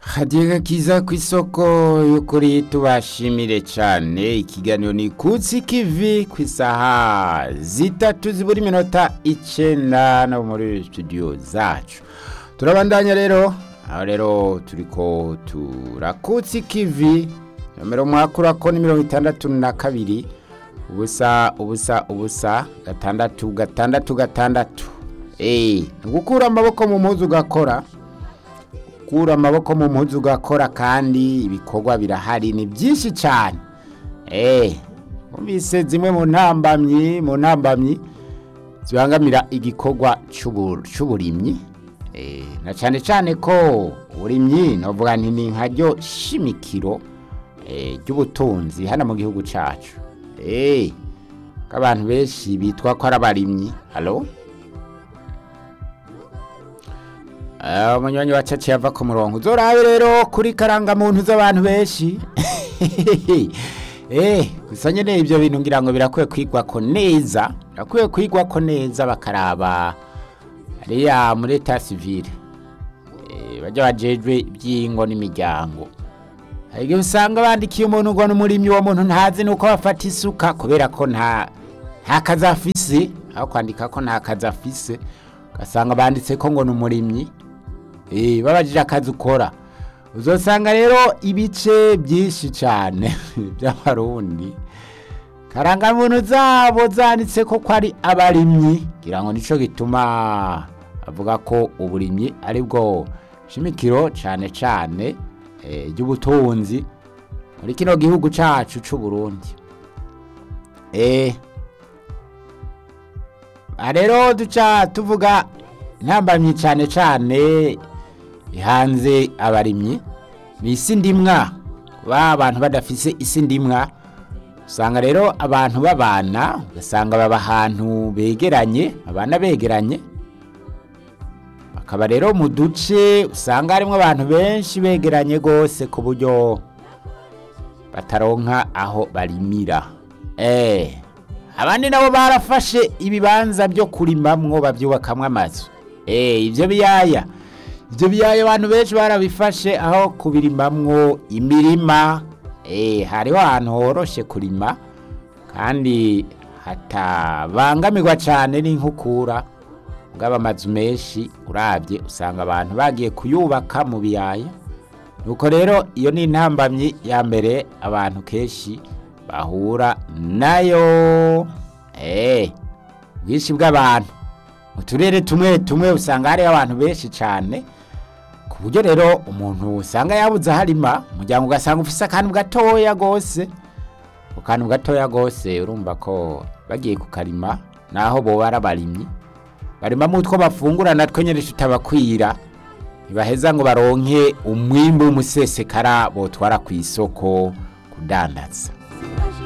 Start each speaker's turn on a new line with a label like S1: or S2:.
S1: hadiye kiza ku isoko y'ukuri tubashimire cyane ikiganiro ni kutsi kivi ku isaha zitatu zibura iminota icyenda no muri studio zacu turabandanya rero aho rero turiko turakutsi kivi nomero mwakura ko ni mirongo itandatu na kabiri ubusa ubusa ubusa gatandatu gatandatu gatandatu eee ni gukura amaboko mu mpuzu ugakora gukura amaboko mu mpuzu ugakora kandi ibikorwa birahari ni byinshi cyane eee mubise zimwe mu ntambamyi mu ntambamyi zibangamira igikorwa cy'uburimyi na cyane cyane ko uburimyi navuga nti ni nkaryo shimikiro ry'ubutunzi hano mu gihugu cyacu eee ko abantu benshi bitwa ko ari abarimyi halo umunywanyi wa caci yava ku murongo uzorabe rero kuri karangamuntu z'abantu benshi eh gusa nyene ibyo bintu ngira ngo birakwiye kwigwa ko neza birakwiye kwigwa ko neza bakaraba ariya muri eta civile eh bajya bajejwe ibyingo n'imiryango hari igihe usanga bandikiye umuntu ngo n'umurimyi uwo muntu ntazi nuko bafata isuka kubera ko nta nta kazi afise aho kwandika ko nta kazi afise ugasanga banditse ko ngo ni umurimyi eh babajije akazi ukora uzosanga rero ibice byinshi cyane by'abarundi karangamuntu zabo zanditse ko ko ari abarimyi kugira ngo nicyo gituma avuga ko uburimyi ari bwo shimikiro cyane cyane ry'ubutunzi muri kino gihugu cyacu cy'u Burundi eh rero duca tuvuga intambamyi cyane cyane ihanze abarimyi ni isi ndimwa kuba abantu badafise isi ndimwa usanga rero abantu babana ugasanga baba ahantu begeranye abana begeranye bakaba rero mu duce usanga harimo abantu benshi begeranye rwose ku buryo bataronka aho barimira eee abandi nabo barafashe ibibanza byo kurimamwo babyubakamwo amazu eee ibyo biyaya ibyo biyaya abantu benshi barabifashe aho kubirimamwo imirima eee hariho ahantu horoshe kurima kandi hatabangamirwa cyane n'inkukura bwaba amazu menshi urabye usanga abantu bagiye kuyubaka mu biyaya nuko rero iyo ni intambamyi ya mbere abantu kenshi bahura nayo eee ubwinshi bw'abantu mu turere tumwe tumwe usanga hariho abantu benshi cyane ku buryo rero umuntu usanga yabuze aho arima umuryango ugasanga ufise akantu gatoya rwose ku kantu gatoya rwose urumva ko bagiye kukarima naho bo barabarimyi barimamo utwo bafungura natwo nyine tutabakwira ntibaheza ngo baronke umwimbu w'umusesekara botwara ku isoko kudandaza